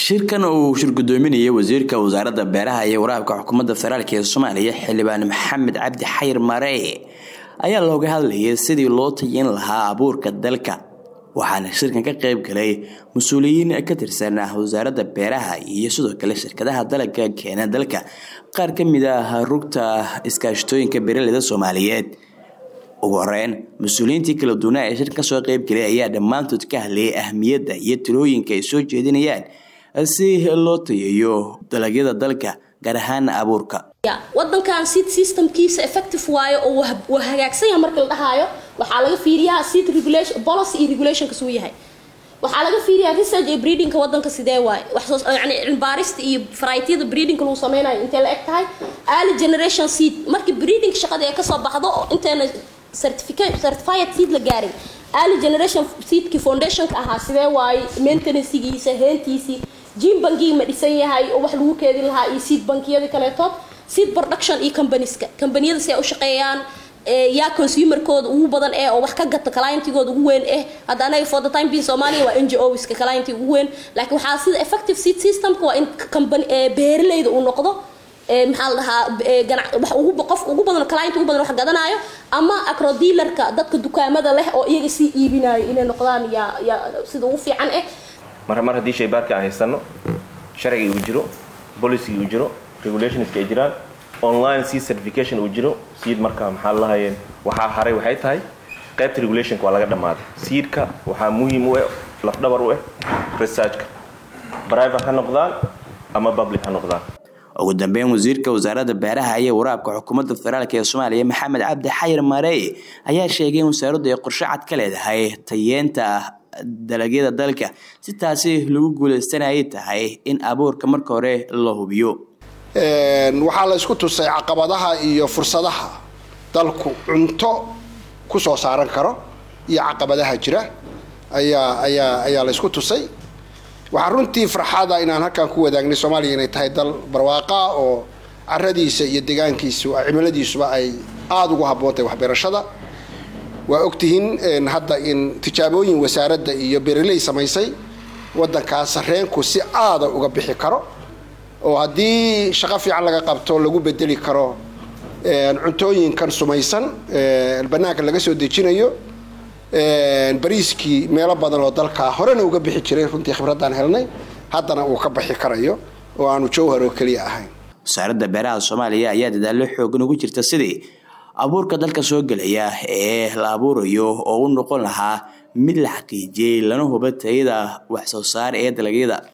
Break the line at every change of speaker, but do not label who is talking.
shirkan uu shir gudoominayay wasiirka wasaaradda beeraha iyo waraabka xukuumadda federaalk ee soomaaliya xildhibaan maxamed cabdi xayir maree ayaa looga hadlayay sidii loo tayin lahaa abuurka dalka waxaana shirkan ka qayb galay mas-uuliyiin ka tirsan wasaaradda beeraha iyo sidoo kale shirkadaha dalagga keena dalka qaar ka mid ah rugta iskaashatooyinka beeraleyda soomaaliyeed ugu horeyn mas-uuliyiintii kala duwanaa ee shirkan kasoo qayb galay ayaa dhammaantood ka hadlayay ahmiyadda iyo talooyinka ay soo jeedinayaan si loo tayeeyo dalagyada dalka gaar ahaan abuurka
wadankan seed systemkiisa effective waayo oo waa hagaagsan yahay marka la dhahaayo waxaa laga fiiriyaa seed regulation policy iyo regulationka suu yahay waxaa laga fiiriyaa research iyo breedingka wadanka sidee waaye wax yani cilmibaarista iyo varietiyada breedingka lagu sameynayo intee la eg tahay early generation seed markii breeding shaqada ee kasoo baxdo oo inteena certificate certified seed la gaarin early generation seedki foundationka ahaa sidee waaye maintenancegiisa heentiisii jim bankii ma dhisan yahay oo wax lagu keedin lahaa iyo seed bankiyada kaleetood seed production iyo combanieska combaniyada si ay u shaqeeyaan yaa consumerkooda ugu badan eh oo wax ka gata clientigooda ugu weyn eh hadda anaga for the time being Soomaaliya waa NGOska clientig ugu weyn laakiin waxaa sida effective seed systemka waa in company beeraleyda uu noqdo maxaa la dhahaa wax ugu qof ugu badan client ugu badan wax gadanayo ama agro dealerka dadka dukaamada leh oo iyaga sii iibinayo inay noqdaan yaa yaa sida ugu fiican eh
mar mar haddii shaybaarka aan haysano sharciga uu jiro policy uu jiro regulationska ay jiraan online seed certification uu jiro seed marka maxaa lahayeen waxaa haray waxay tahay qaybta regulationka waa laga dhammaaday seedka waxaa muhiim u eh lafdhabar u eh researchka private ha noqdaan ama public ha noqdaan
ugu dambeyn wasiirka wasaaradda beeraha iyo waraabka xukuumadda federaalk ee soomaaliya maxamed cabdi xayir marey ayaa sheegay in wasaaraddu ay qorshe cad ka leedahay tayeenta dalagyada dalka si taasi lagu guuleystanayay tahay in abuurka marka hore la hubiyo
waxaa la isku tusay caqabadaha iyo fursadaha dalku cunto ku soo saaran karo iyo caqabadaha jira ayaa ayaa ayaa la isku tusay waxaa runtii farxada inaan halkan ku wadaagnay soomaaliya inay tahay dal barwaaqa oo caradiisa iyo deegaankiisu cimiladiisuba ay aada ugu habboontahay waxbeerashada waa ogtihiin hadda in tijaabooyin wasaaradda iyo bereley samaysay wadankaas sareenku si aada uga bixi karo oo haddii shaqo fiican laga qabto lagu bedeli karo cuntooyinkan sumaysan banaanka laga soo dejinayo bariiskii meelo badan oo dalka horena uga bixi jiray runtii khibraddaan helnay haddana uu ka baxi karayo oo aanu jowhar oo keliya ahayn
wasaaradda beeraha soomaaliya ayaa dadaallo xoogan ugu jirta sidii abuurka dalka soo gelaya ee la abuurayo oo u noqon lahaa mid la xaqiijiyey lana huba tayada wax soo saar ee dalagyada